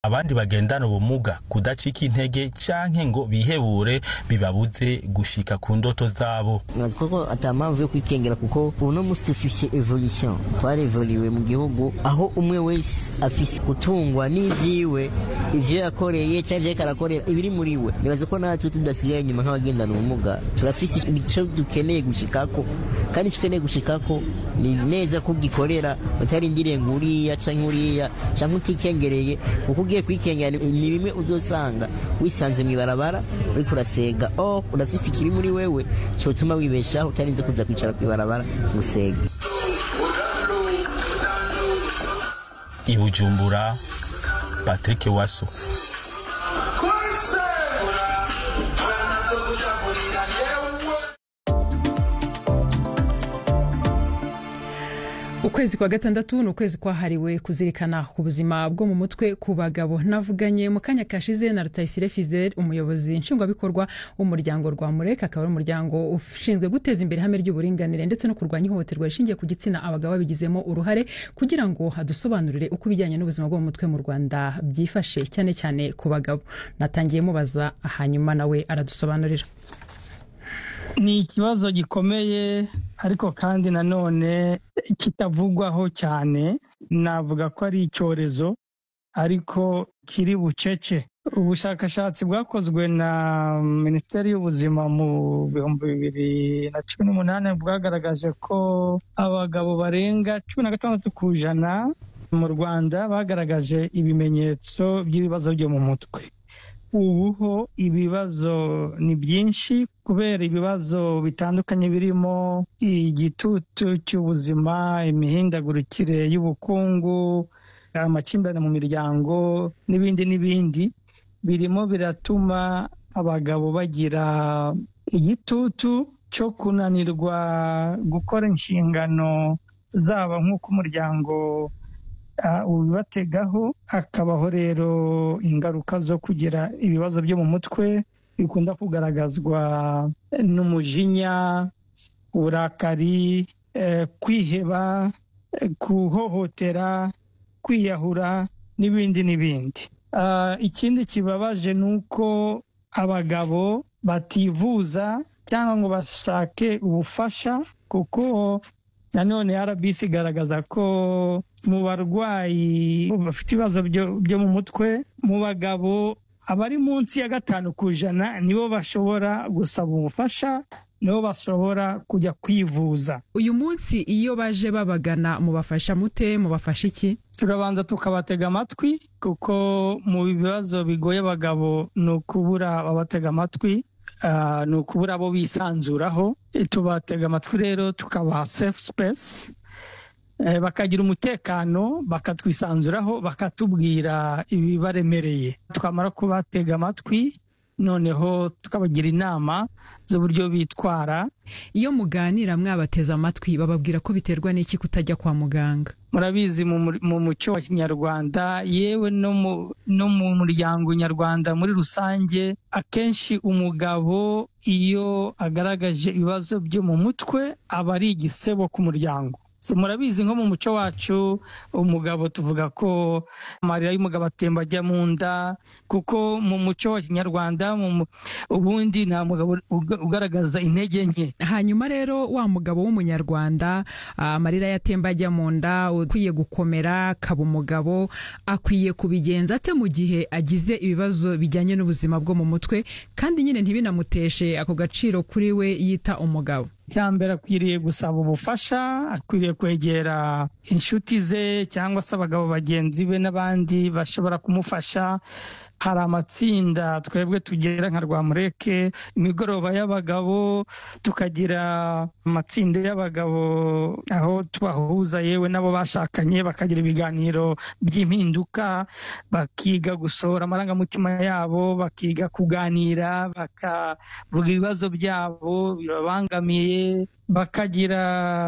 abandi bagendana ubumuga kudacika intege canke ngo bihebure bibabuze gushika ku ndoto zabo nkazi koko ata mpamvu yo kwikengera kuko uno musi dufise evolution twarevoliwe mu gihugu aho umwe wese afise gutungwa n'ivyiwe ivyo yakoreye canke ivyo ariko arakorera ibiri muri we nibaza ko natwe tudasigaye inyuma nk'abagendana ubumuga turafise ico dukeneye gushikako kandi ico ukeneye gushikako ni neza ko ugikorera utarindiriye ngo uriya canke uriya canke utikengereye kuko ugiye kwikengera ni bimwe uzosanga wisanze mw'ibarabara uriko urasega oh urafise ikiri muri wewe cotuma wibeshaho utarinze kuja kwicara kw'ibarabara gusega i bujumbura patrick waso ukwezi kwa gatandatu ni ukwezi kwahariwe kuzirikana ku buzima bwo mu mutwe ku bagabo navuganye mu kanya kashize na rutayisire fidel umuyobozi nshingwabikorwa w'umuryango rwa mureka akaba ari umuryango ushinzwe guteza imbere ihame ry'uburinganire ndetse no kurwanya ihohoterwa rishingiye ku gitsina abagabo babigizemo uruhare kugira ngo hadusobanurire uko ibijyanye n'ubuzima bwo mu mutwe mu rwanda byifashe cyane cyane ku bagabo natangiye mubaza hanyuma nawe aradusobanurira ni ikibazo gikomeye ariko kandi nanone kitavugwaho cyane navuga ko ari icyorezo ariko kiri bucece ubushakashatsi bwakozwe na minisiteri y'ubuzima mu bihumbi bibiri na cumi n'umunani bwagaragaje ko abagabo barenga cumi na gatandatu ku ijana mu rwanda bagaragaje ibimenyetso by'ibibazo byo mu mutwe ubu ho ibibazo ni byinshi kubera ibibazo bitandukanye birimo igitutu cy'ubuzima imihindagurikire y'ubukungu amakimbirane mu miryango n'ibindi n'ibindi birimo biratuma abagabo bagira igitutu cyo kunanirwa gukora inshingano zabo nk'uko umuryango ubibategaho hakabaho rero ingaruka zo kugira ibibazo byo mu mutwe bikunda kugaragazwa n'umujinya uburakari kwiheba guhohotera kwiyahura n'ibindi n'ibindi ikindi kibabaje ni uko abagabo bativuza cyangwa ngo bashake ubufasha kuko nanone rbc igaragaza ko mu barwayi bafite ibibazo byo mu mutwe mu bagabo abari munsi ya gatanu ku ijana nibo bashobora gusaba ubufasha nibo bashobora kujya kwivuza uyu munsi iyo baje babagana mubafasha mute mubafasha iki turabanza tukabatega amatwi kuko mu bibazo bigoye abagabo ni ukubura ababatega amatwi ni ukubura abo bisanzuraho tubatega amatwi rero tukabaha safe space bakagira umutekano bakatwisanzuraho bakatubwira ibibaremereye twamara kubatega amatwi noneho tukabagira inama z'uburyo bitwara iyo muganira mwabateze amatwi bababwira ko biterwa n'iki kutajya kwa muganga murabizi mu muco wa kinyarwanda yewe no mu muryango nyarwanda muri rusange akenshi umugabo iyo agaragaje ibibazo byo mu mutwe aba ari igisebo ku muryango murabizi nko mu muco wacu umugabo tuvuga ko amarira y'umugabo atemba ajya mu nda kuko mu muco wa kinyarwanda ubundi nta mugabo ugaragaza intege nke hanyuma rero wa mugabo w'umunyarwanda amarira yatemba ajya mu nda ukwiye gukomera akaba umugabo akwiye kubigenza ate mu gihe agize ibibazo bijyanye n'ubuzima bwo mu mutwe kandi nyine ntibinamuteshe ako gaciro kuri we yita umugabo mbere akwiriye gusaba ubufasha akwiriye kwegera inshuti ze cyangwa se abagabo bagenzi be n'abandi bashobora kumufasha hari amatsinda twebwe tugera nka rwamureke imigoroba y'abagabo tukagira amatsinda y'abagabo aho tubahuza yewe nabo bashakanye bakagira ibiganiro by'impinduka bakiga gusohora amarangamutima yabo bakiga kuganira bakavuga ibibazo byabo bibabangamiye bakagira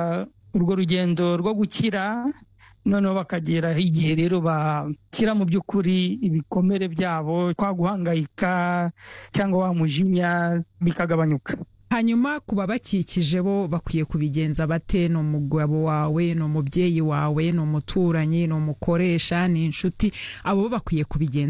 urwo rugendo rwo gukira noneho bakagira igihe rero bakira mu by'ukuri ibikomere byabo kwa guhangayika cyangwa wa mujinya bikagabanyuka hanyuma ku babakikije bo bakwiye kubigenza bate ni umugabo wawe ni umubyeyi wawe ni umuturanyi ni umukoresha ni inshuti abo bo bakwiye kubigenza